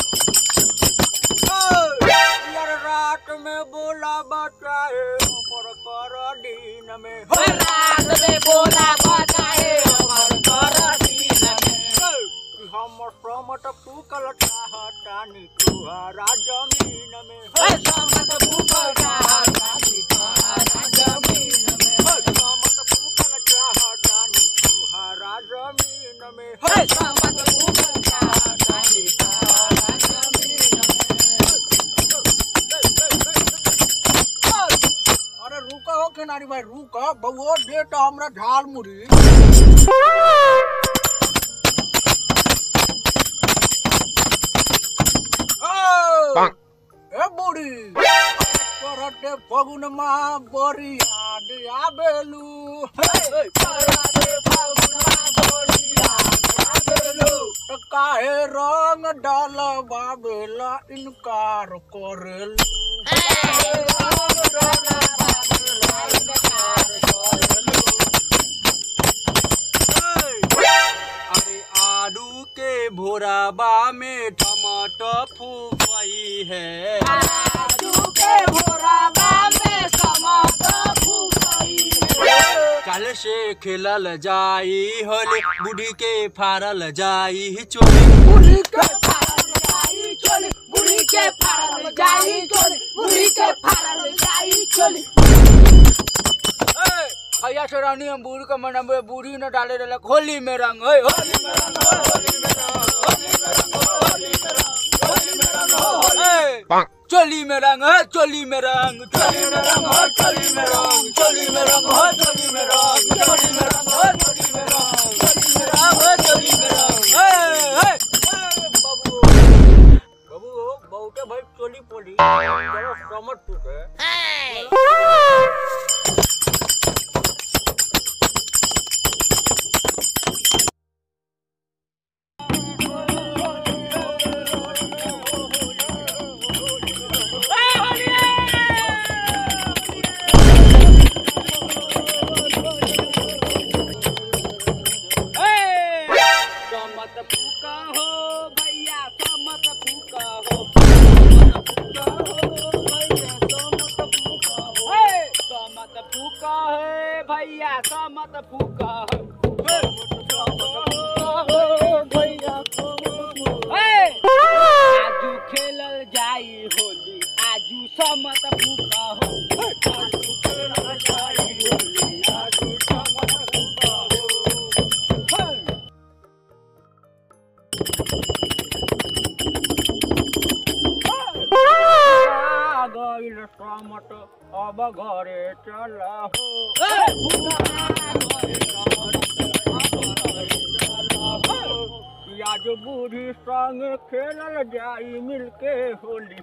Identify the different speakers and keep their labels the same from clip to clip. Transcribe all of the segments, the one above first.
Speaker 1: यार रात में बोला बचाए पर कर दिन में
Speaker 2: रात में बोला बताए हमर कर दिन में
Speaker 1: कि हम समत फूकल चाहतानी तुहरा जमीन में
Speaker 2: हे समत भूखल चाहतानी तोहरा जमीन में
Speaker 1: समत फूकल चाहतानी तुहरा जमीन में
Speaker 2: हे समत भूखल चाहतानी तोहरा जमीन में
Speaker 1: अरे रुको हो किनारी भाई रुको बउओ बेटा हमरा झाल मुड़ी ओ, ए बुढ़ी करते फगुन मा बरी याद आबेलू
Speaker 2: करते फागुनवा बोलिया आगेलू
Speaker 1: त काहे रंग डाल बाबेला इनकार करेलू अरे आलू के भोराबा में टमाटर फूकई है कल से खेलल जाई होली बूढ़ी के फारल जाई चोली भैया से रानी हम बूढ़ी का मन बूढ़ी न डाले रहे होली में रंग है होली में रंग होली में रंग होली में रंग होली में रंग होली में रंग होली चोली में रंग है चोली में रंग चोली में रंग हो चोली में रंग चोली में रंग हो चोली में रंग चोली में रंग हो चोली में रंग चोली में रंग हो चोली में रंग ए ए बाबू बाबू बाबू के भाई चोली पोली चलो समझ टूटे समत फूका हो भैया समत फूका हो समत फूका है भैया समत फूका आजू खेलल जाई होली आजू समत फूका हो आजू खेलल जाई होली आजू समत फूका हो गईल समत अब घरे चला हो आज बूढ़ी संग खेलल जाई मिलके होली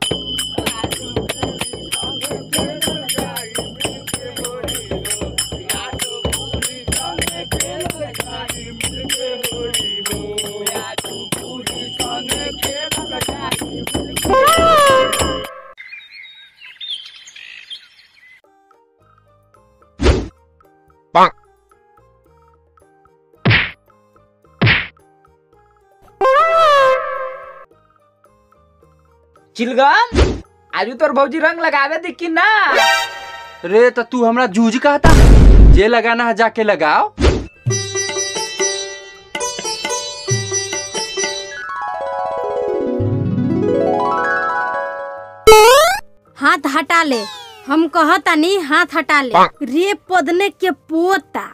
Speaker 2: चिलगम आजू तोर भौजी रंग लगावे दी कि ना
Speaker 3: रे तो तू हमरा जूझ कहता जे लगाना है जाके लगाओ
Speaker 4: हाथ हटा ले हम कहतानी हाथ हटा ले रे पदने के पोता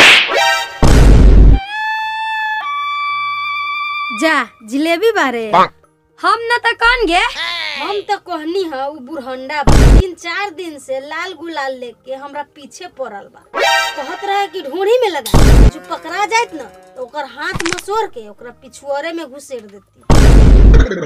Speaker 4: जा जिलेबी बारे हम न त कौन गे हम तो कहनी है उ बुढ़ंडा बा तीन चार दिन से लाल गुलाल लेके हमरा पीछे पड़ल बा कहत रहे कि ढूंढी में लगा जो पकड़ा जात न तो ओकर हाथ मसोर के ओकरा पिछुआरे में घुसेड़ देती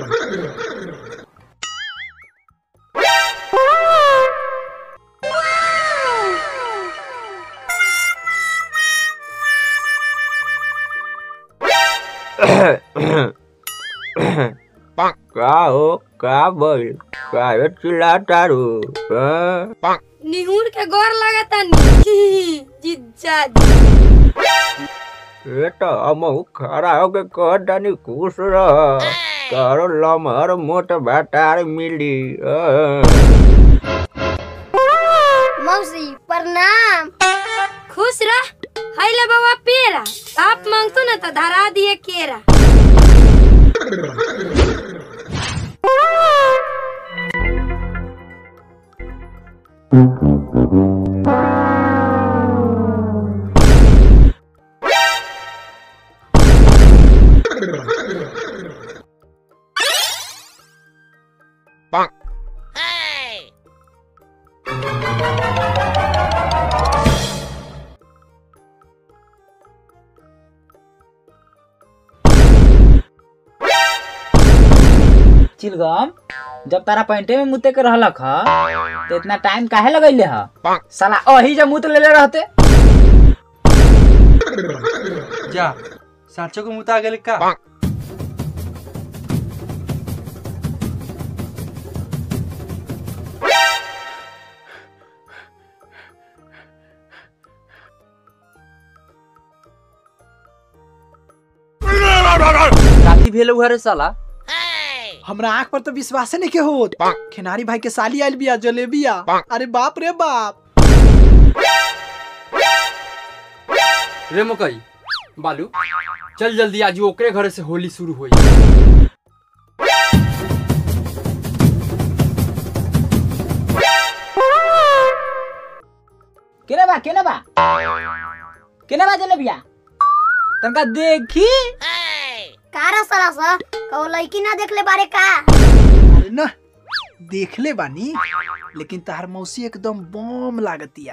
Speaker 1: का हो का बोल का चिल्लाता रू हाँ?
Speaker 4: निहुर के गौर लगता नी जिज्जा
Speaker 1: ये तो हम खड़ा होके कहतानी खुश रह
Speaker 5: तोरो लमहर मोट भाटार मिली
Speaker 6: मौसी प्रणाम
Speaker 4: खुश रह हैले बाबा पेरा आप मांगतो ना तो धरा दिए केरा
Speaker 2: चिलगम जब तारा पैंटे में मुते के रहलक ह तो इतना टाइम काहे लगैले ह साला अही जब मुत लेले रहते
Speaker 3: जा साँचो को मुता गेल का काथी भेल उहरे साला
Speaker 7: हमरा आंख पर तो विश्वास नहीं के होत खिनारी भाई के साली आइल बिया जलेबिया अरे बाप रे बाप
Speaker 3: रे मकई बालू चल जल्दी आज ओकरे घर से होली शुरू होई
Speaker 2: केने बा केने बा केने बा जलेबिया तनका देखी
Speaker 6: कारा सरा सा कहो लड़की ना देख ले बारे का
Speaker 7: अरे न देखले बानी लेकिन तहार मौसी एकदम बम लागतिया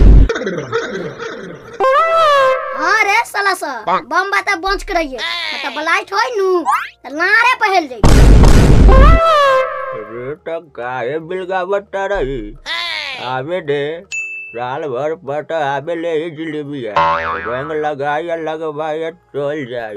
Speaker 6: हाँ रे साला सा बम बाता बंच के रहिए मतलब ब्लाइट होई नु त लारे पहल जाई
Speaker 5: अरे तो काहे बिलगावट रही आवे दे साल भर पट आवे ले ही जिलेबिया रंग लगाया लगवाया चल जाई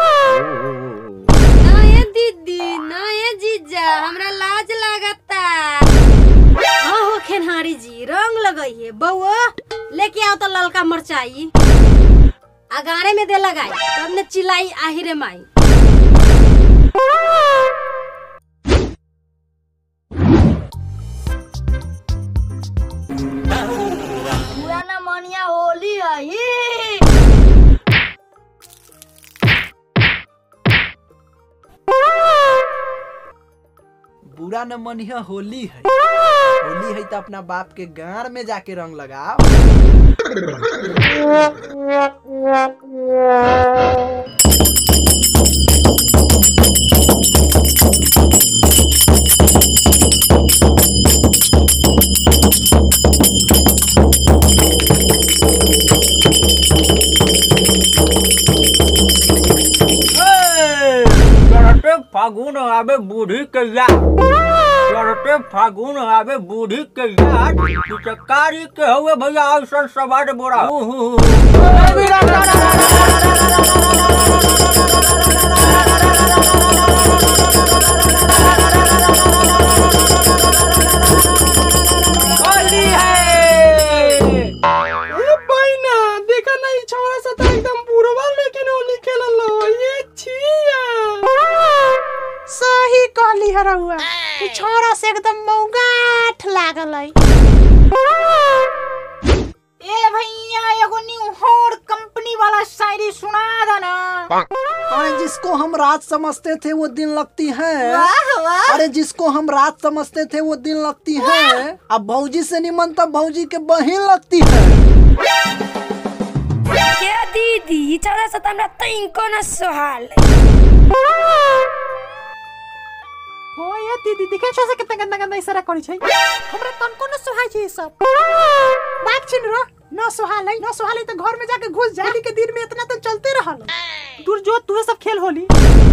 Speaker 4: ना ये दीदी ना ये जीजा हमरा लाज लागता हाँ हो खेनहारी जी रंग लगाइए बउआ लेके आओ तो ललका मरचाई अगारे में दे लगाई तब ने चिल्लाई आहिरे माई
Speaker 6: पुराना मनिया होली आई
Speaker 7: बुरा न मनिया होली है होली है तो अपना बाप के गाड़ में जाके रंग लगाओ
Speaker 5: चढ़ते फागुन आवे बूढ़ी कैया चढ़ते फागुन आवे बूढ़ी कैया चकारी के हुए भैया ऐसा सवार बोरा
Speaker 2: होली है
Speaker 7: ना देखा नहीं छोरा सा तो एकदम बुरवा लेकिन होली खेलल ये छिया सही कहली हरहुआ ई छोरा से एकदम मौगाठ लागल है
Speaker 2: ए भैया एगो न्यू हॉर कंपनी वाला शायरी सुना देना
Speaker 7: अरे जिसको हम रात समझते थे वो दिन लगती है अरे जिसको हम रात समझते थे वो दिन लगती है अब भौजी से निमन तब भौजी के बहन लगती है
Speaker 4: क्या दीदी चला सा हमरा तइन को न सोहाल
Speaker 7: हो ये दीदी देखे छो से कितना गंदा गंदा इशारा करी छै हमरा तन को न सोहाय छै ई सब बात छिन रो न सोहाल है न सोहाल है तो घर में जाके घुस जाली के दिन में इतना तो चलते रहल दूर जो तू सब खेल होली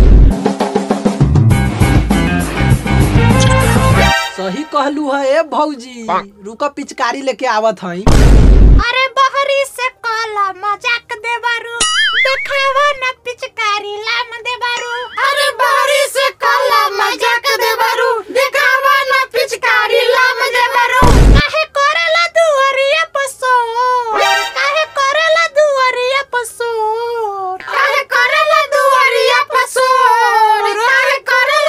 Speaker 7: सही कहलू है ए भौजी रुका पिचकारी लेके आवत हई
Speaker 6: अरे बहरी से काला मजाक दे बारू देखावा न पिचकारी लाम दे बारू अरे बहरी से काला मजाक दे बारू देखावा न पिचकारी लाम दे बारू काहे करेला दुअरिया पसोर काहे करेला दुअरिया पसोर काहे करेला दुअरिया पसोर काहे करेला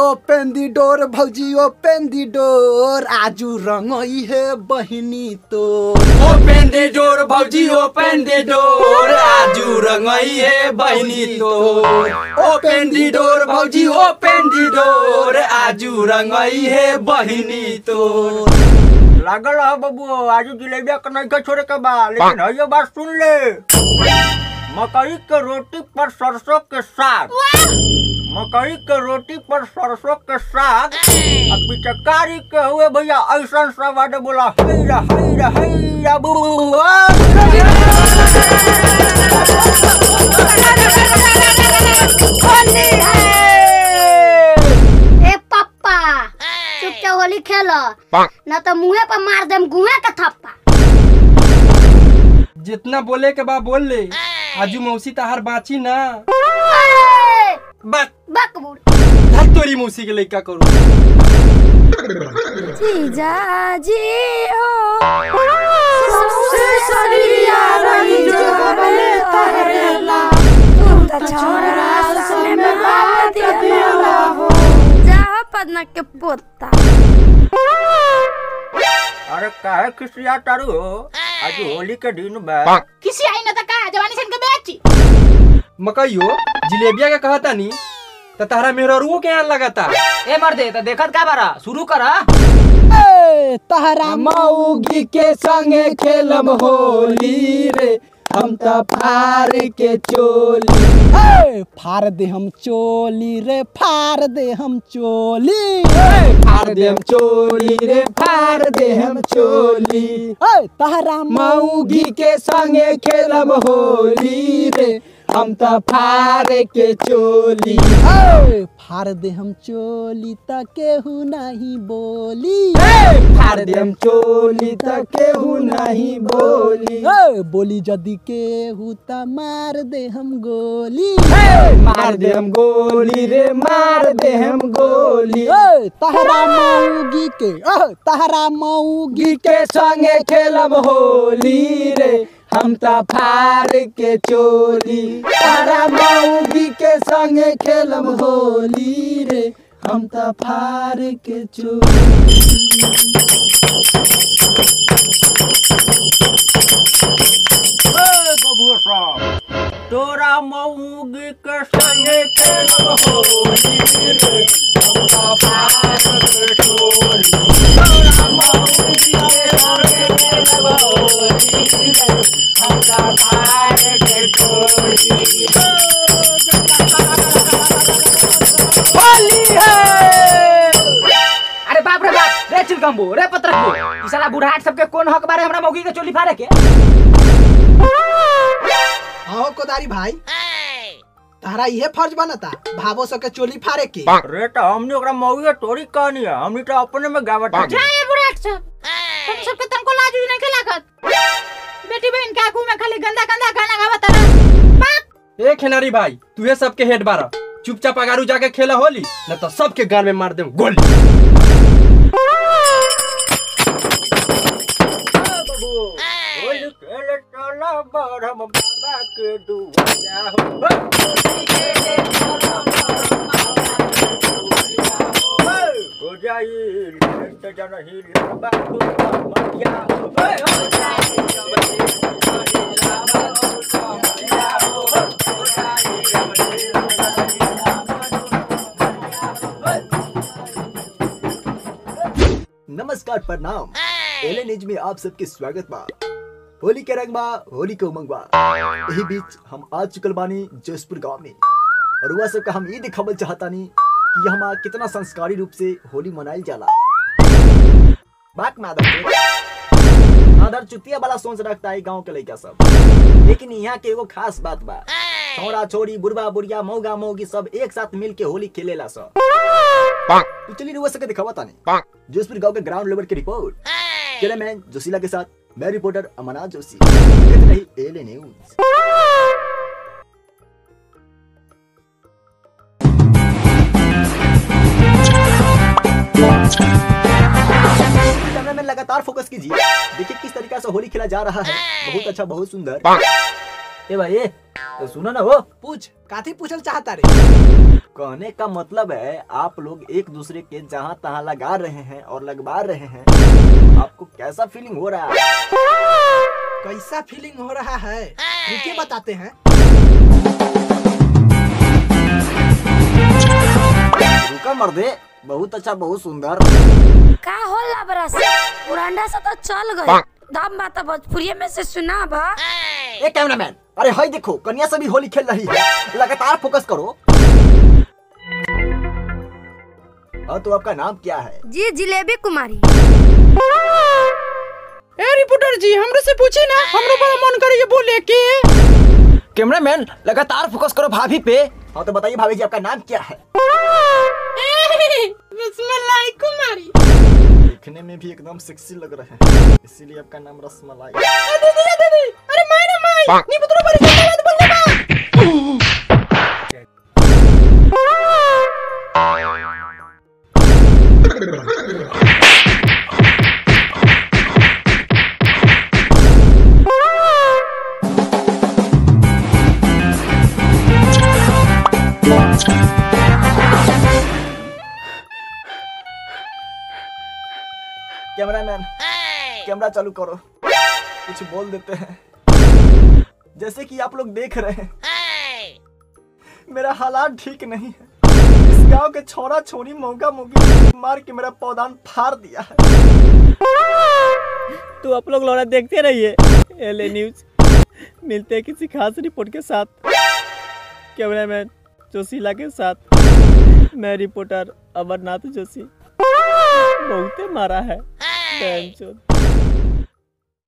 Speaker 8: ओपन दी डोर भौजी ओपन दी डोर आजू रंगई है बहिनी तो
Speaker 3: ओपन दे डोर भौजी ओपन दे डोर आजू रंगई है बहिनी तो ओपन दी डोर भौजी ओपन दी डोर आजू रंगई है बहिनी तो
Speaker 5: लागल है बबू आजू जिलेबिया के नहीं के छोड़े के बा लेकिन है ये बात सुन ले मकई के रोटी पर सरसों के साग मकई के रोटी पर सरसों के साग अब पिचकारी के हुए भैया ऐसा सब आडे बोला हैरा हैरा हैरा बुआ
Speaker 4: ए पप्पा चुपचाप होली खेल न तो मुंहे पर मार देम गुहे के थप्पा
Speaker 3: जितना बोले के बा बोल ले आजू मौसी तहार बाची ना
Speaker 4: ए,
Speaker 3: बस
Speaker 4: बक बुड़
Speaker 3: धर तोरी मौसी के लइका करू
Speaker 4: जीजा जी हो सबसे सरिया रही जो बले तहरेला तुम तो छोरा सने में बात दिला हो जा पदना के पोता
Speaker 5: अरे काहे खिसिया तारू हो आज होली के दिन बा
Speaker 6: किसी आई न त का जवानी सन के बेची
Speaker 3: मकइयो जिलेबिया के कहता नी त तारा मेहरुओ के यहाँ लगाता
Speaker 2: ए मर्दे तो देखत का बारा शुरू करा
Speaker 8: तहरा मऊगी के संगे खेलम होली रे हम त फार के चोली ए, फार दे हम चोली रे फार दे हम चोली फार दे हम चोली रे फार दे हम चोली ए, तहरा मऊगी के संगे खेलम होली रे हम त फार के चोली ए, फार दे हम चोली त केहू नहीं बोली फार दे हम चोली त केहू नहीं बोली बोली जदी केहू त मार दे हम गोली मार दे हम गोली रे मार दे हम गोली तहरा मऊगी के अह, तहरा मऊगी के संगे खेलब होली रे हम त फार के चोली तारा मऊगी के संगे खेलब होली रे हम त फार के चोली
Speaker 5: ए बबुआ साहब तोरा मऊगी के संगे खेलब होली रे हम त फार के चोली तोरा मऊगी के संगे खेलब होली रे हम त फार के चोली
Speaker 2: होली है अरे बाप रे बाप रे चिलकम्बू रे पत्रकू ई साला बुढ़ाट सबके कोन हक बारे हमरा मौगी के चोली फाड़े के
Speaker 7: हाँ कोदारी भाई तारा इहे फर्ज बनता भावो सके चोली फाड़े के
Speaker 5: रे तो हमने ओकरा मऊगी के तोरी कहनी है हमने तो अपने में गावट है
Speaker 6: जाए बुढ़ाट सब तुम सबके तनको लाज भी नहीं के लागत बेटी बहन के आगू में खाली गंदा गंदा गाना गावत रहा
Speaker 3: ए खेनारी भाई तुहे सबके हेड बारा चुपचाप अगारू जाके खेला होली न तो सबके गान में मार दे गोली
Speaker 5: होली खेले चला बरम बाबा के दुआरा हो हो जाई लेट जन ही लबा तू मरिया हो
Speaker 8: नमस्कार प्रणाम एले न्यूज में आप सबके स्वागत बा होली के रंग बा होली के उमंग बा यही बीच हम आ चुकल बानी जोशपुर गांव में और वह सबका हम ये दिखावल चाहतानी कि यहाँ कितना संस्कारी रूप से होली मनाई जाला बात माधव आदर चुतिया वाला सोच रखता है गांव के लड़का सब लेकिन यहाँ के एगो खास बात बा छोरा छोरी बुढ़वा बुढ़िया मौगा मौगी सब एक साथ मिल के होली खेलेला सब तो चलिए रुआ सके दिखावा तानी जोशपुर गांव के ग्राउंड लेवल की रिपोर्ट कैमरामैन जोशीला के साथ मैं रिपोर्टर अमरनाथ जोशी देखते रही एले न्यूज कैमरा में लगातार फोकस कीजिए देखिए किस तरीका से होली खेला जा रहा है बहुत अच्छा बहुत सुंदर
Speaker 5: ए भाई ए तो सुनो ना वो
Speaker 8: पूछ काथी पूछल चाहता रे
Speaker 5: कहने का मतलब है आप लोग एक दूसरे के जहाँ तहाँ लगा रहे हैं और लगवा रहे हैं आपको कैसा फीलिंग हो रहा है
Speaker 8: कैसा फीलिंग हो रहा है रुके बताते हैं
Speaker 5: रुका मर्दे बहुत अच्छा बहुत सुंदर
Speaker 4: का होला बरस पुरांडा से तो चल गए दाम बात भोजपुरी में से सुना बा
Speaker 5: ए कैमरामैन अरे हाय देखो कन्या से भी होली खेल रही है लगातार फोकस करो हाँ तो आपका नाम क्या है
Speaker 4: जी जिलेबी कुमारी
Speaker 8: ए रिपोर्टर जी हमरे से पूछे ना हमरो बड़ा मन करे ये बोले के
Speaker 5: कैमरामैन लगातार फोकस करो भाभी पे हाँ तो बताइए भाभी जी आपका नाम क्या है
Speaker 7: रसमलाई कुमारी
Speaker 5: दिखने में भी एकदम सेक्सी लग रहे हैं इसीलिए आपका नाम रसमलाई
Speaker 7: दीदी दीदी अरे माय रे माय नी पुत्र बड़ी बात बोलने बा
Speaker 5: कैमरामैन कैमरा चालू करो कुछ बोल देते हैं जैसे कि आप लोग देख रहे हैं मेरा हालात ठीक नहीं है इस गांव के छोरा छोरी मौका मौकी मार के मेरा पौधान फाड़ दिया है
Speaker 9: तो आप लोग लौड़ा देखते रहिए एल न्यूज मिलते हैं किसी खास रिपोर्ट के साथ कैमरामैन जोशीला के साथ मैं रिपोर्टर अमरनाथ जोशी बहुते मारा है बहनचोद।